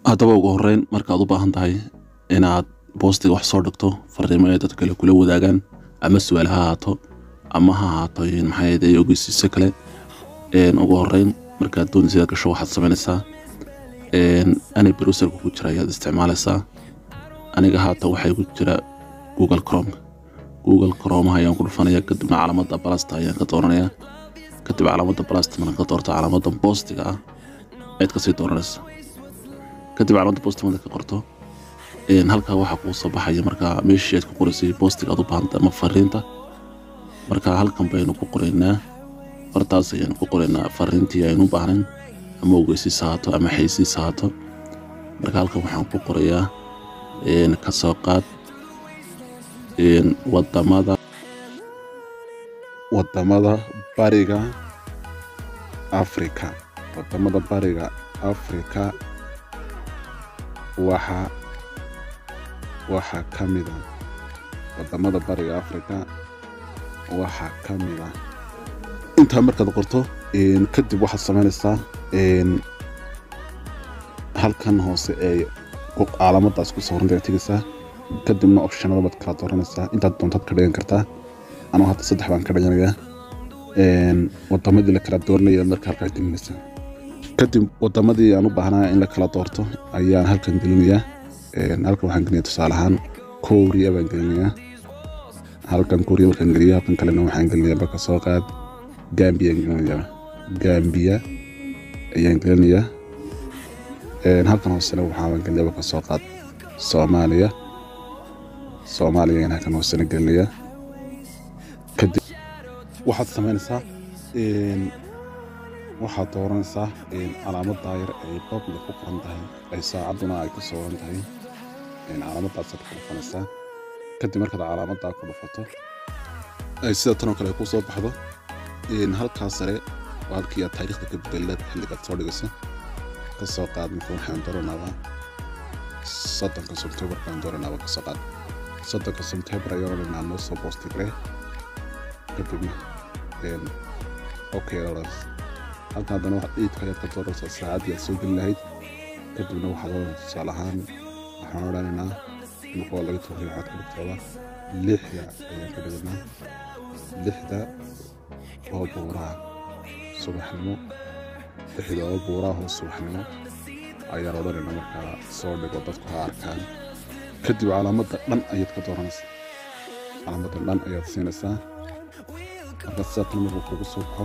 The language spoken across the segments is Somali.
haddaba ugu horeyn markaad u baahan tahay inaad boostiga wax soo dhigto fariimo ay dad kale kula wadaagaan ama su-aal ha ahaato ama ha ahaato maxay ogeysiisyo kale ugu horeyn markaad doonaysa inaad gasho waxaad samaynaysaa ani browserka ku jira ayaad isticmaalaysaa aniga haata waxay ku jira google chrome google chromaha ayaan ku dhufanaya kadibna calaamada balasta ayaan ka dooranaya kadib calaamada balasta markaan ka doorto calaamada boostiga ah ayaad kasii dooranaysa kadib calaamada boostiga markaad ka qorto halkaa waxaa kuu soo baxaya markaa meeshii aad ku qoraysay boostiga aad u baahanta ama fariinta marka halkan baynu ku qoraynaa fartaas ayaan ku qoraynaa fariintii aynu u baahnayn ama ogeysiis haato ama xaysiis haato marka halkan waxaan ku qorayaa ka soo qaad wadamada wadamada bariga afrika wadamada bariga afrika waxa waxaa ka mida wadamada bariga afrika waxaa ka mida intaa markaad qorto kadib waxaad samaynaysaa halkan hoose ee calaamadaas ku sawiranta tegaysaa kadibna optionada baad kala dooranaysaa intaad doontaad ka dhigan kartaa anuu hadda saddex baan ka dhiganayaa wadamadii la kala dooranaya marka halkaa gelinaysaa kadib wadamadii aan u baahnaa in la kala doorto ayaan halkan gelinayaa halkan waxaan gelinaya tusaale ahaan kooriya baan gelinayaa halkan kooriya markaan geliya halkan kalena waxaan gelinayaa marka soo qaad gambiya gelinayaa gambiya ayaan gelinayaa halkan hoosena waxaan gelinaya marka soo qaad soomaaliya soomaaliya ayaan halkan hoosena gelinayaa kadib waxaad samaynaysaa waxaad dooranaysaa calaamad daayar ay public ku qoran tahay ay saacadduna ay ku sooran tahay calaamadaasaad ku dhufanaysaa kadib markaad calaamadaa ku dhufato ay sida tanoo kale ku soo baxdo halkaa sare waa halkii aad taariikhda ka bedelaad xilligaad soo dhigayso ka soo qaad marka waxaan dooranaabaa soddonka sebtembar baan dooranaaba ka soo qaad soddonka sebtembar ayaan odhanaa noo soo boostigre kadibna okay odhan halkan haddana waxaad iidka ayaad ka dooranaysaa saacaddii aad soo geli lahayd kadibna waxaad odhan tusaale ahaan waxaan odhanaynaa marka waa laga tooriya waxaad ka dhigtooda lixda ayaan ka dhiganaa lixda oo buuraha subaxnimo lixda oo buuraha oo subaxnimo ayaan odhanaynaa markaa soo dhigo dadku ha arkaan kadib calaamadda dhan ayaad ka dooranaysaa calaamadda dhan ayaad siinaysaa marka sidaatan markuu kugu soo baxo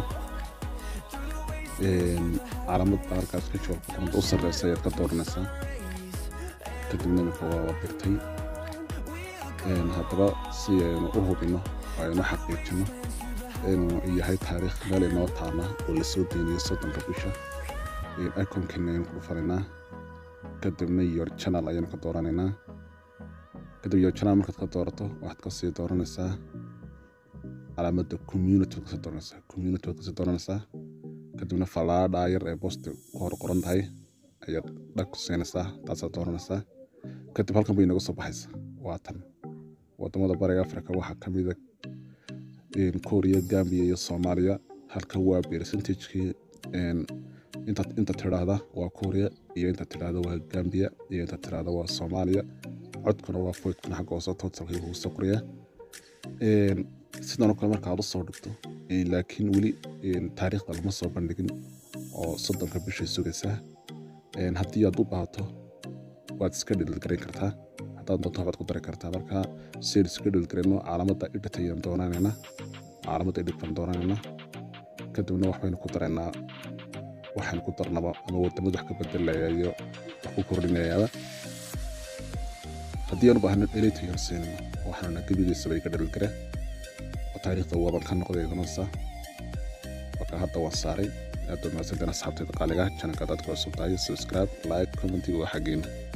calaamadda halkaas ka jawaab kuqoranta u sarreysa ayaad ka dooranaysaa kadibna iminka waa dirtay haddaba si aynu u hubinno aynu xaqiijino inuu yahay taariikh meel inoo taana oo lasoo deynayo soddonka bisha iconkeena ayaan ku dhufanaynaa kadibna your channel ayaan ka dooranaynaa kadib your channel markaad ka doorato waxaad kasii dooranaysaa calaamadda community waad kasii dooranaysaa community waad kasii dooranaysaa kadibna falaadhaa yar ee boosti ku hor qoran tahay ayaad dhag ku siinaysaa taasaad dooranaysaa kadib halkan bay inaga soo baxaysa waa tan wadamada bariga africa waxaa ka mida kooriya gambiya iyo soomaaliya halka waa percentagekii inta tidhaahda waa kooriya iyo inta tidhaahda waa gambiya iyo inta tidhaahda waa soomaaliya codkuna waa foydkuna xagga hoose totalkii ugu soo qoraya sidan oo kale marka aad u soo dhigto laakiin weli taariikhda lama soo bandhigin oo soddonka bishay sugaysaa haddii aad u baahato waad iska dhililgarayn kartaa haddaad doonto waxbaad ku dari kartaa marka siaynu iska dhilgarayno calaamadda edit ayaan doonanaynaa calaamadda edit baan doonanaynaa kadibna waxbaynu ku daraynaa waxaynu ku darnaba ama wadamada wax ka bedelaya iyo wax ku kordhinayaaba haddii aan u baahno edit ayaan siinayno waxaana gebigiisaba iga dhilgare oo taariikhda waaban ka noqday iganaysaa marka hadda waan saaray aad baad mahadsanteen asxaabtayda qaaliga janalka dadka cusub tahay subscribe like commentiga waa xaggeena